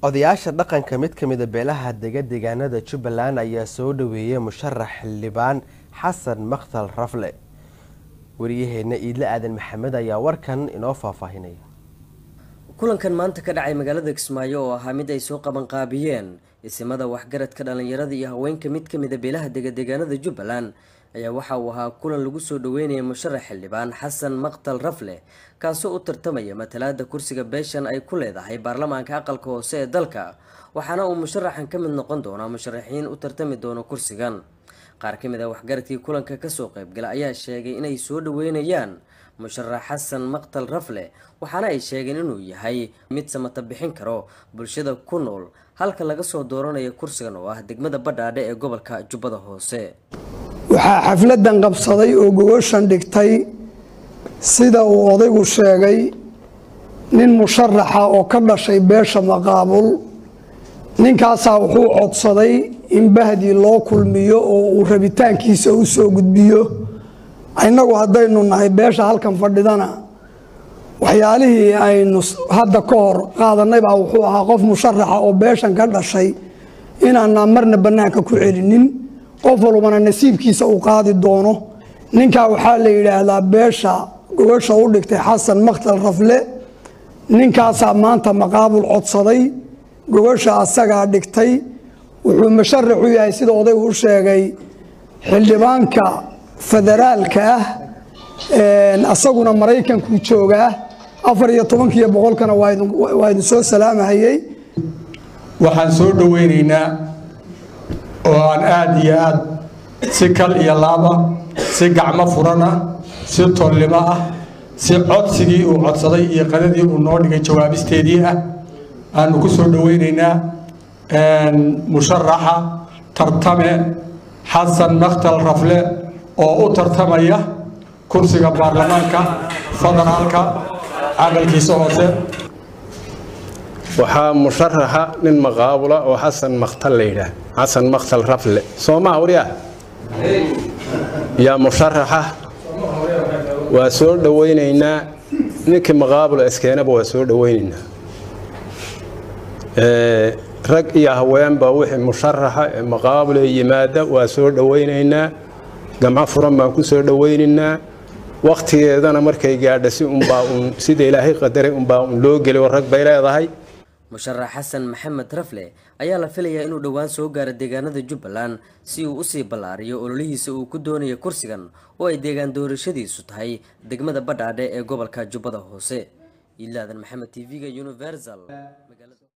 odayaasha dhaqanka mid ka mida beelaha dega deegaanada jubbaland ayaa soo dhaweeyay musharax xildhibaan xasan makhtal rafle wariyaheena iidle aadan maxamed ayaa warkan inoo faahfaahinaya kulankan maanta ka dhacay magaalada kismaayo oo ahaa mid ay soo qabanqaabiyeen isimada waxgaradka dhallinyarada iyo haweenka mid ka mida beelaha dega deegaanada jubbaland ayaa waxa uu ahaa kulan lagu soo dhaweynaya musharax xildhibaan xasan maktal rafle kaasoo u tartamaya matalaada kursiga beeshan ay ku leedahay baarlamaanka aqalka hoose ee dalka waxaana uu musharaxan ka mid noqon doonaa musharaxiin u tartami doono kursigan qaar ka mid a waxgaradkii kulanka kasoo qaybgala ayaa sheegay inay soo dhaweynayaan musharax xasan maktal rafle waxaana ay sheegeen inuu yahay mid samata bixin karo bulshada ku nool halka laga soo dooranayo kursigan oo ah degmada badhaadhe ee gobolka jubbada hoose waxaa xafladan qabsaday oo gogoshan dhigtay sida uu odaygu sheegay nin musharaxa oo ka dhashay beesha maqaabul ninkaasaa wuxuu codsaday in bahdii loo kulmiyo oo uu rabitaankiisa u soo gudbiyo innagu haddaynu nahay beesha halkan fadhidana waxyaalihii aynu hadda ka hor qaadanay baa wuxuu ahaa qof musharaxa oo beeshan ka dhashay inaanaa marna bannaanka ku celinin qof walbana nasiibkiisa uu qaadi doono ninkaa waxaa la yidhaahdaa beesha gogosha u dhigtay xasan makhtal rafle ninkaasaa maanta maqaabul codsaday gogosha asagaa dhigtay wuxuu musharax u yahay sida odaygu u sheegay xildhibaanka federaalka ah asaguna maraykankuu joogaa afar iyo tobankiiyo boqolkana waa idin soo salaamahayey waxaan soo dhoweynaynaa oo aan aada iyo aad si kal iyo laab ah si gacmo furan ah si tollimo ah si codsigii uu codsaday iyo qadadii uu noo dhigay jawaabisteedii ah aanu ku soo dhoweynaynaa musharaxa tartame xasan makhtal rafle oo u tartamaya kursiga baarlamaanka federaalka caqalkiisa hoose waxaa musharaxa nin maqaabula oo xasan makhtal la yidhaah xasan makhtal rafle soomaa waryaa yaa musharaxa waa soo dhoweynaynaa ninkii maqaabula iskeenaba waa soo dhoweynaynaa rag iyo haweenba wixii musharaxa ee maqaabula yimaada waa soo dhoweynaynaa gamco furan baan ku soo dhoweynaynaa wakhtigeedana markay gaadha si unbaa uun sida ilaahay qadaray unbaa uun loo geliyo rag bay leedahay musharax xasan maxamed rafle ayaa la filayaa inuu dhowaan soo gaaro deegaanada jubbaland si uu usii ballaariyo ololihiisa uu ku doonayo kursigan oo ay deegaan doorashadiisu tahay degmada badhaadhe ee gobolka jubbada hoose ilaadan maxamed t v-ga universal